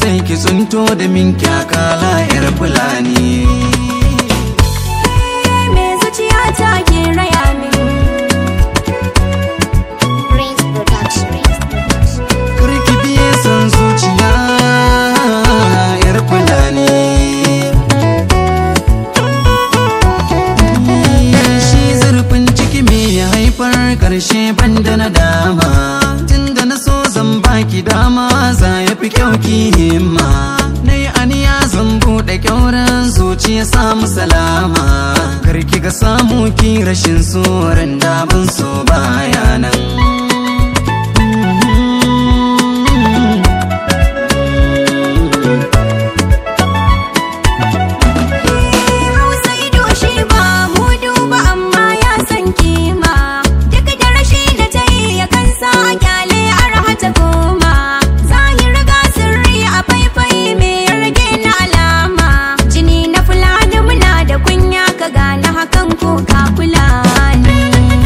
sai ki tsunto da min kyakala yar fulani me zuciya ta ke raya min Prince Production. Karki biye son zuciya yar fulani Shi zurfin ciki me ya haifar karshe banda na dama Tunda na so zan baki dama za ya fi kyau ki himma Na yi aniya zan buɗe kyauran zuciya samu salama Karki ga samu ki rashin tsoron da ban so bayanan hausa ido shi ba mu duba amma ya san kima duk da rashi da ta yi ya kansa a kyale arha ta goma zahir ga sirri a faifai me ya rage na alama jini na fulani muna da kunya ka gane hakan ko ka kula ni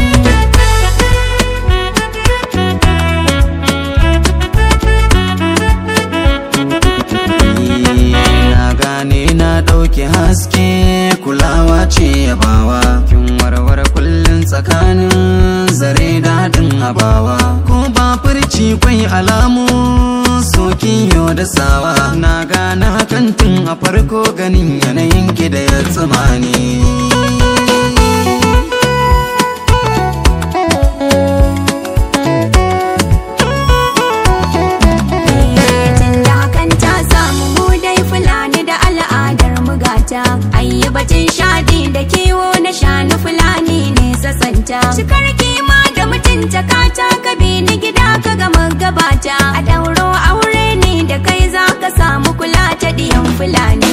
na gane na ɗauki haske kulawa ce yabawa kin warware kullum tsakanin zare da haɗin abawa ko ba furci kwai alamu sokin yau da sawa na gane hakan tun a farko ganin yanayin ki da ya tsamani tunda hakan ta samu mu dai fulani da al'adar mu gata ayi batun shadi da kiwo na shanu fulani ne sasanta cikar kima da mutunta kata ka bi ni gida ka gama gabata a dauro aure ne da kai za ka samu kula ta diyan fulani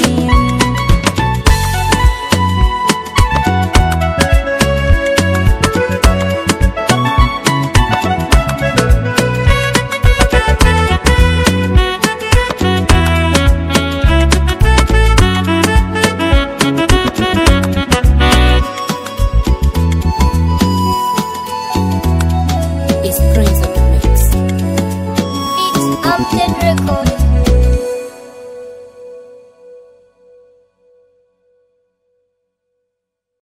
It's Prince